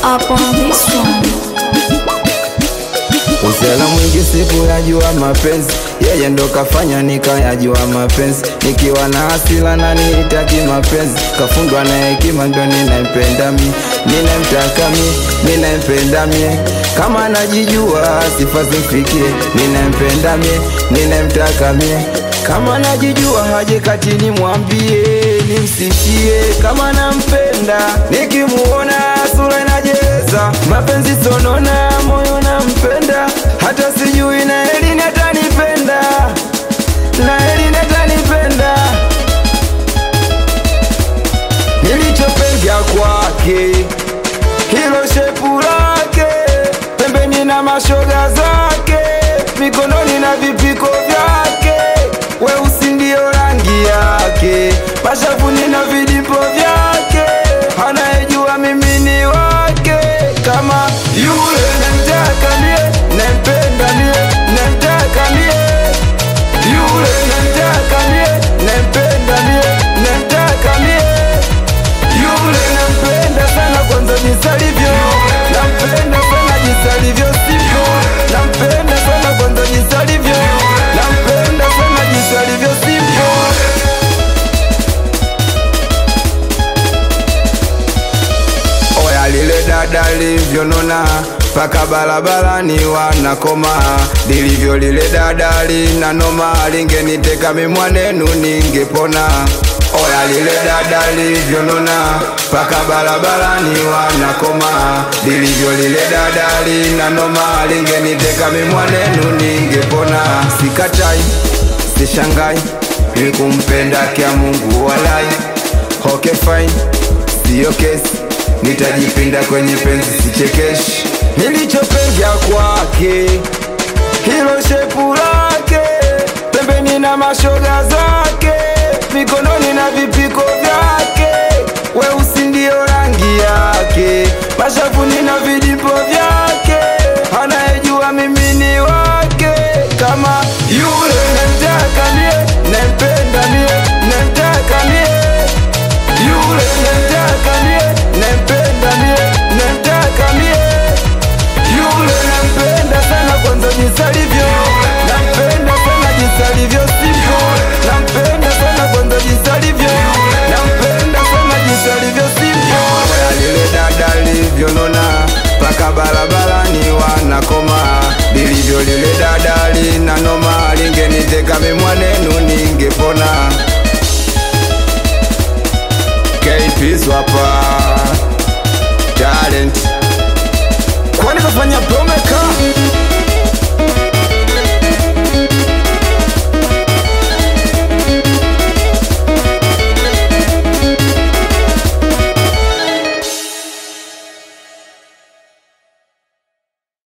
up on this one. Usela mwingi siku yajua mapenzi, yeye ndo kafanya nikayajua mapenzi. Nikiwa na hasila na nihitaki mapenzi, kafundwa na hekima ndo ninampenda mi, ninamtaka mi, ninampenda mie. Kama najijua sifa zimfikie, ninampenda mie, ninamtaka mie. Kama najijua haje kati nimwambie, nimsifie kama nampenda, nikimuona sura inajeza, mapenzi sonona, moyo nampenda, hata sijui na Elini atanipenda, na Elini atanipenda. Nilichopenda kwake hilo shepu lake, pembeni na mashoga zake, mikononi na vipiko vyake, weusi ndio rangi yake, mashavuni na vidipo vyake, anayejua mimi ni wake, kama yule namtaka mie, nampenda mie, namtaka mie, yule namtaka mie, nampenda mie, namtaka mie yule nampenda sana kwanza jinsi alivyo, nampenda sana jinsi alivyo sivyo, nampenda sana kwanza jinsi alivyo, nampenda sana jinsi alivyo sivyo. Oya lile dada livyonona paka barabarani wanakoma, lilivyo lile dada lina noma, lingeniteka mimwanenu ningepona. Oya lile dada livyonona paka barabarani wanakoma, lilivyo lile dada lina noma, lingeniteka mimwanenu ningepona. Sikatai, sishangai, ni kumpenda kia Mungu walai. Okay fine, siyo kesi nitajipinda kwenye penzi sichekeshi. Nilichopenda kwake hilo shepu lake, pembeni na mashoga zake, mikononi na vipiko vyake, weusi ndio rangi yake, mashavuni na vidipo vyake